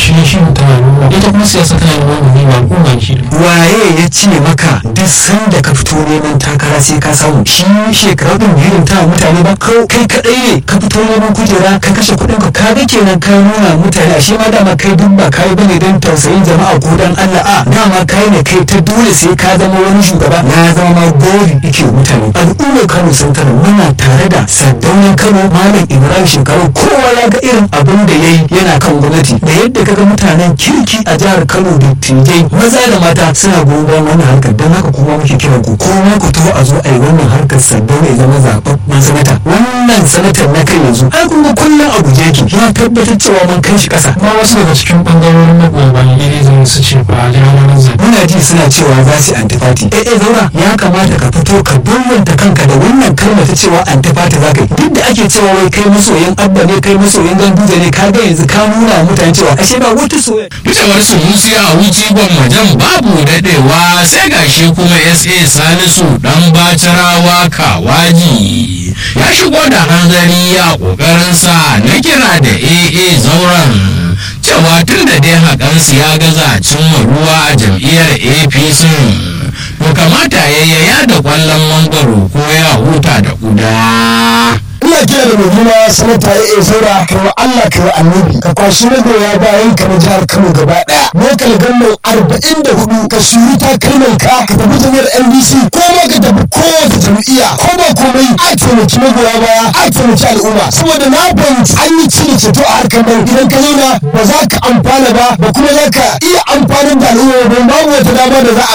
shi shi mutum al'umma ita kuma siyasa tana da wani ba al'umma shi waye ya ce maka duk sanda ka fito neman takara sai ka samu shi shekaru din biyu ta mutane ba kai kadai ne ka fito neman kujera ka kashe kuɗin ka ka ga kenan ka nuna mutane ashe ma dama kai duk ba kai bane don tausayin jama'a ko dan Allah a dama kai ne kai ta dole sai ka zama wani shugaba na zama ma gori yake mutane al'ummar Kano sun tara muna tare da sardaunan Kano malam Ibrahim shekaru kowa ya ga irin abin da yayi yana kan gwamnati da yadda kaga mutanen kirki a jihar Kano da tijai maza da mata suna goyon bayan wannan harkar don haka kuma muke kiran ku kuma ku taho a zo a yi wannan harkar sardauna ya zama zaɓaɓɓen sanata wannan sanatar na kai yanzu ai kun ga kullum a guje yake ya tabbatar cewa mun kai shi ƙasa ma wasu daga cikin ɓangarorin magoya bayan iri zan su ce ba a ranar zaɓe muna ji suna cewa za su antifati eh eh zaura ya kamata ka fito ka bambanta kanka da wannan kalmar ta cewa antifati za ka yi duk da ake cewa wai kai masoyin abba ne kai masoyin ganduje ne ka ga yanzu ka nuna mutane cewa ashe ba wata soyayya Fitowar Sunusi a wuci gwammajan babu daɗewa sai gashi kuma SA Salisu ɗan bacirawa kawaji ya shigo da hanzari a ƙoƙarinsa na kira da AA zauren cewa tun da dai haƙansu ya gaza cimma ruwa a jam'iyyar APC to kamata ya da ƙwallon mangwaro ko ya huta da ƙuda. ina kira da mai sanata ya iya zaura ka wa Allah ka wa annabi ka kwashi magoya bayan ka na jihar Kano gaba daya lokal gannan arba'in da hudu ka shuri takalman ka ka tafi jami'ar NDC ko ma ka tafi kowace jam'iyya ko ba komai a taimaki magoya baya a taimaki al'umma saboda na fahimci an yi ci da ceto a harkar nan idan ka zauna ba za ka amfana ba ba kuma za ka iya amfanin da al'umma ba babu wata dama da za a